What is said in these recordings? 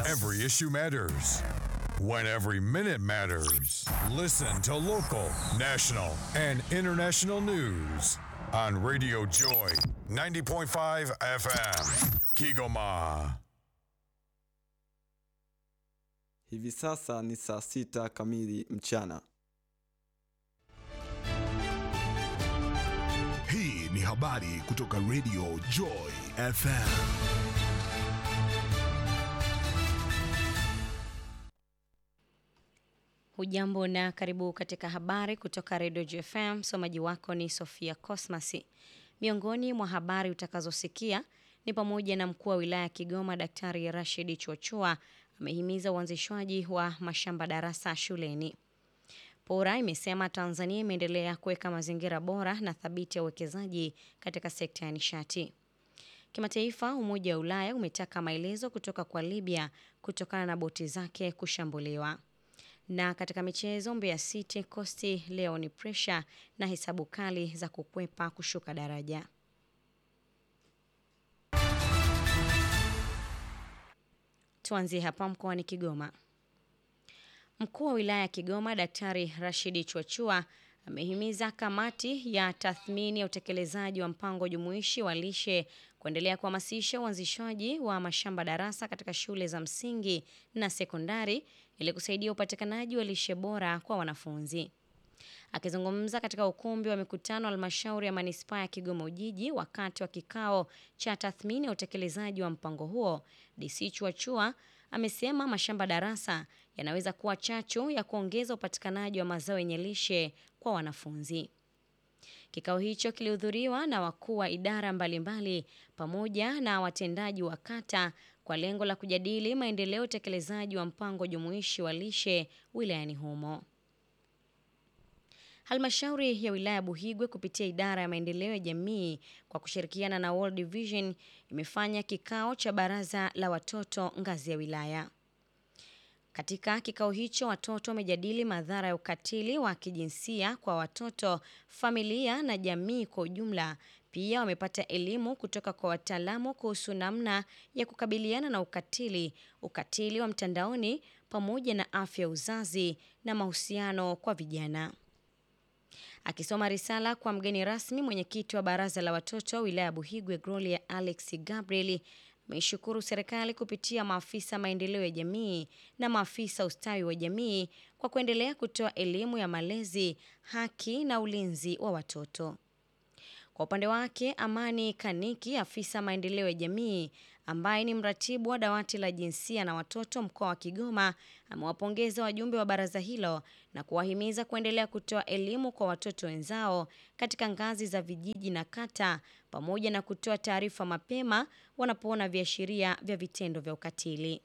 Every issue matters. When every minute matters. Listen to local, national, and international news on Radio Joy 90.5 FM. Kigoma. Hivi sasa ni saa sita kamili mchana. Hii ni habari kutoka Radio Joy FM. Hujambo na karibu katika habari kutoka Radio JFM. Msomaji wako ni Sofia Cosmasi. Miongoni mwa habari utakazosikia ni pamoja na mkuu wa wilaya ya Kigoma Daktari Rashid Chuachua amehimiza uanzishwaji wa mashamba darasa shuleni. Pora imesema Tanzania imeendelea kuweka mazingira bora na thabiti ya uwekezaji katika sekta ya nishati. Kimataifa, Umoja wa Ulaya umetaka maelezo kutoka kwa Libya kutokana na boti zake kushambuliwa. Na katika michezo, Mbeya City Costi leo ni presha na hesabu kali za kukwepa kushuka daraja. Tuanzie hapa mkoani Kigoma. Mkuu wa wilaya ya Kigoma Daktari Rashidi Chuachua amehimiza kamati ya tathmini ya utekelezaji wa mpango jumuishi wa lishe kuendelea kuhamasisha uanzishwaji wa mashamba darasa katika shule za msingi na sekondari ili kusaidia upatikanaji wa lishe bora kwa wanafunzi. Akizungumza katika ukumbi wa mikutano halmashauri ya manispaa ya Kigoma Ujiji wakati wa kikao cha tathmini ya utekelezaji wa mpango huo, DC Chuachua amesema mashamba darasa yanaweza kuwa chachu ya kuongeza upatikanaji wa mazao yenye lishe kwa wanafunzi. Kikao hicho kilihudhuriwa na wakuu wa idara mbalimbali pamoja na watendaji wa kata kwa lengo la kujadili maendeleo ya utekelezaji wa mpango jumuishi wa lishe wilayani humo. Halmashauri ya wilaya Buhigwe kupitia idara ya maendeleo ya jamii kwa kushirikiana na World Vision imefanya kikao cha baraza la watoto ngazi ya wilaya. Katika kikao hicho watoto wamejadili madhara ya ukatili wa kijinsia kwa watoto, familia na jamii kwa ujumla. Pia wamepata elimu kutoka kwa wataalamu kuhusu namna ya kukabiliana na ukatili, ukatili wa mtandaoni pamoja na afya ya uzazi na mahusiano kwa vijana. Akisoma risala kwa mgeni rasmi, mwenyekiti wa baraza la watoto wilaya ya Buhigwe Gloria Alex Gabriel ameishukuru serikali kupitia maafisa maendeleo ya jamii na maafisa ustawi wa jamii kwa kuendelea kutoa elimu ya malezi, haki na ulinzi wa watoto. Kwa upande wake, Amani Kaniki, afisa maendeleo ya jamii ambaye ni mratibu wa dawati la jinsia na watoto mkoa wa Kigoma, amewapongeza wajumbe wa baraza hilo na kuwahimiza kuendelea kutoa elimu kwa watoto wenzao katika ngazi za vijiji na kata, pamoja na kutoa taarifa mapema wanapoona viashiria vya vitendo vya ukatili.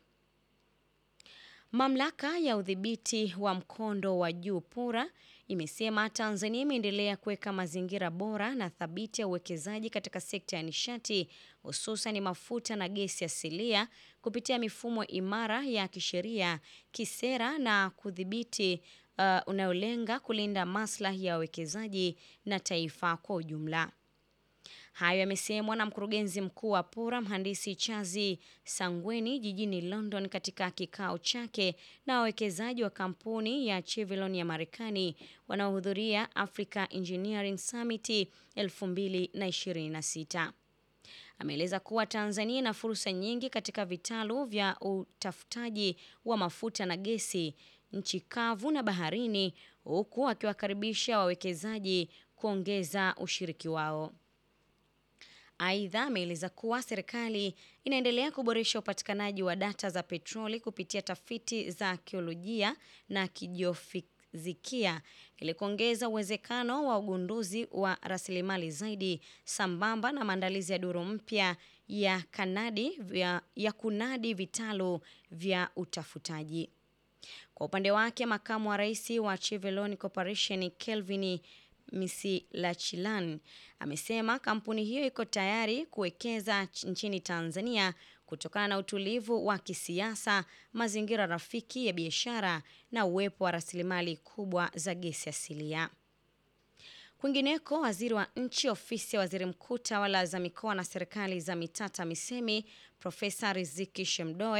Mamlaka ya udhibiti wa mkondo wa juu PURA imesema Tanzania imeendelea kuweka mazingira bora na thabiti ya uwekezaji katika sekta ya nishati hususan mafuta na gesi asilia kupitia mifumo imara ya kisheria, kisera na kudhibiti uh, unayolenga kulinda maslahi ya wawekezaji na taifa kwa ujumla. Hayo yamesemwa na mkurugenzi mkuu wa PURA mhandisi Chazi Sangweni jijini London katika kikao chake na wawekezaji wa kampuni ya Chevron ya Marekani wanaohudhuria Africa Engineering Summit 2026. Ameeleza kuwa Tanzania ina fursa nyingi katika vitalu vya utafutaji wa mafuta na gesi, nchi kavu na baharini, huku akiwakaribisha wawekezaji kuongeza ushiriki wao. Aidha, ameeleza kuwa serikali inaendelea kuboresha upatikanaji wa data za petroli kupitia tafiti za akiolojia na kijiofizikia ili kuongeza uwezekano wa ugunduzi wa rasilimali zaidi sambamba na maandalizi ya duru mpya ya kanadi vya, ya kunadi vitalu vya utafutaji. Kwa upande wake, makamu wa rais wa Chevron Corporation Kelvin Misilachilan amesema kampuni hiyo iko tayari kuwekeza nchini Tanzania kutokana na utulivu wa kisiasa, mazingira rafiki ya biashara na uwepo wa rasilimali kubwa za gesi asilia. Kwingineko, waziri wa nchi ofisi ya waziri mkuu tawala za mikoa na serikali za mitaa TAMISEMI Profesa Riziki Shemdoe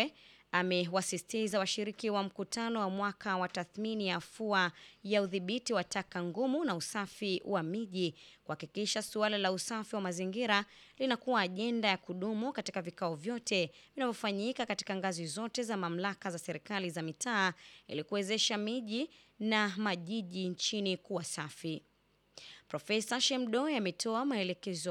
amewasisitiza washiriki wa mkutano wa mwaka wa tathmini ya afua ya udhibiti wa taka ngumu na usafi wa miji kuhakikisha suala la usafi wa mazingira linakuwa ajenda ya kudumu katika vikao vyote vinavyofanyika katika ngazi zote za mamlaka za serikali za mitaa ili kuwezesha miji na majiji nchini kuwa safi. Profesa Shemdoe ametoa maelekezo